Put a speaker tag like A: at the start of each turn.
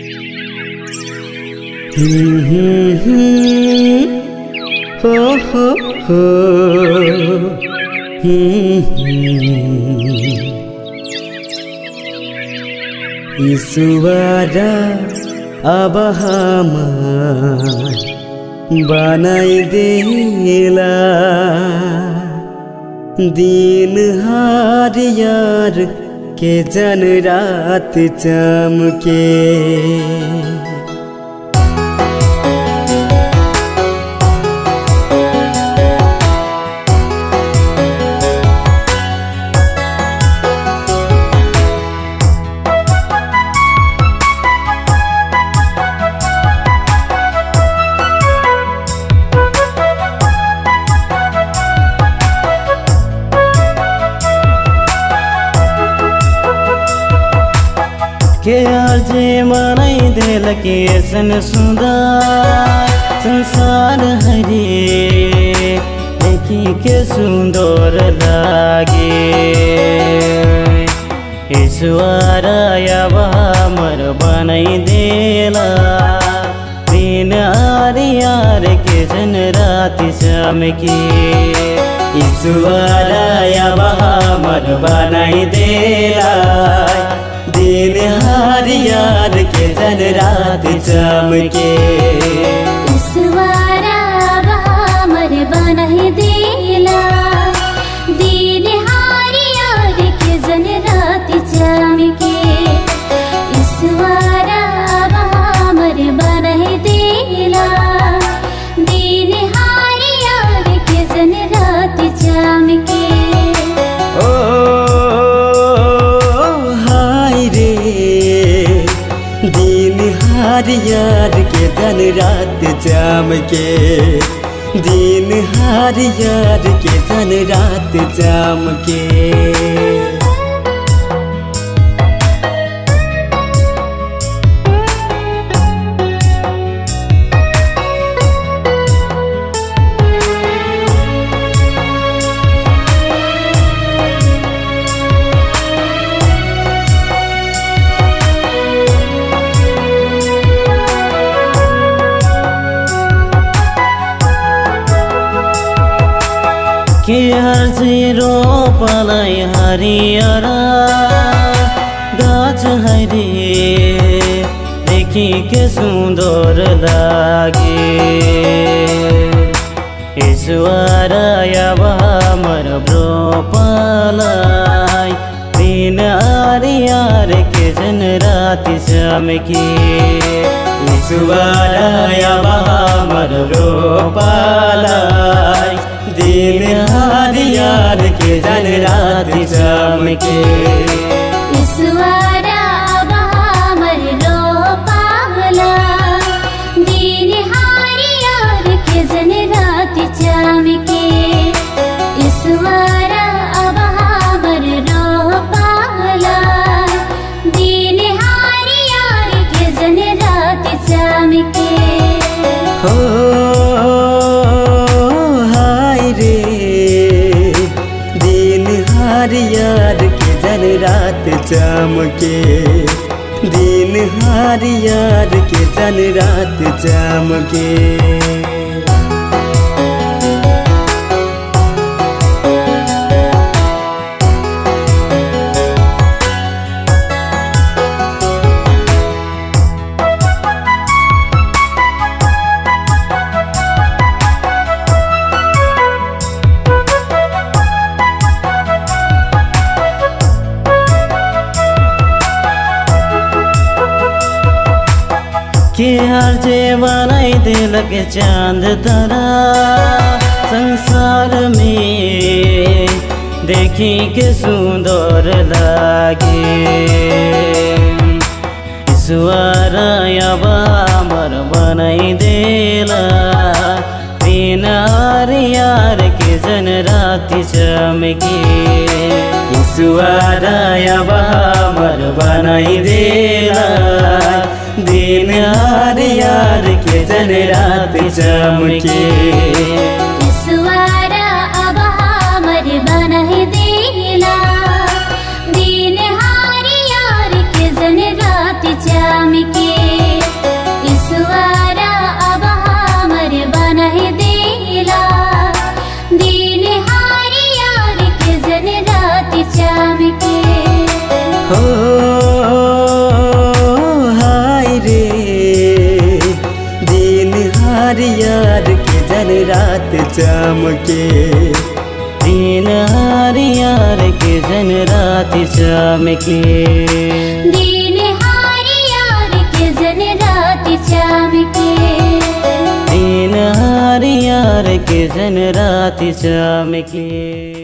A: हो हो हो ईश्वरा अब हमार बनाइदेला दिन हार यार के जन रात चमके
B: के अर्जे मनै देल के सन सुंदर संसार हरे देखी के सुंदर लागे ईश्वर अब हमर बनै देला दिन आर यार के जन राति चमके
A: ईश्वर अब हमर बनाइदेला दिन हार यार के जन रात चमके
C: ईश्वरा हमर बनहि देला दिन हारियार के जन रात चमके ईश्वरा हमर बनहि देला दिन हारियार के जन रात चमके
A: ओ हाय रे दिन हार यार के जन रात चमके दिन हार यार के जन रात चमके
B: के हर्जी रोपलाई हरियर गाछ हरे देखी के सुन्दर लागे ईश्वर अब हमर रोपलाई दिन आरियार के जन राति चमके
A: ईश्वर अब हमर रोपालाई दिन हार यार के जन रात चमके
C: ईश्वरा हमर रोपाला दिन हारियार के जन रात चमके ईश्वरा हमर रोपाला दिन हारियार के जन रात चमके
A: हो हाय रे दिन हार यार के जन रात चमके दिन हार यार के जन रात चमके
B: के हर जे बनाई दिलक चांद तारा संसार में देखी के सुंदर लागे ईश्वर अब हमर बनाई देला दिन आर यार के जन राति चमके
A: ईश्वर अब हमर बनाई देला दिन हार यार के जन रात चमके
C: ईश्वरा अब हमर बनहि देला दिन हारियार के जन रात चमके के ईश्वरा अब हमर बनाई देला दिन हारी यार के जन रात चमके
A: हो हाय रे दिन हार यार के जन रात चमके
B: दिन हारियार के जन रात चमके
C: दिन हारी यार के जन रात चमके
B: दिन हारियार के जन रात चमके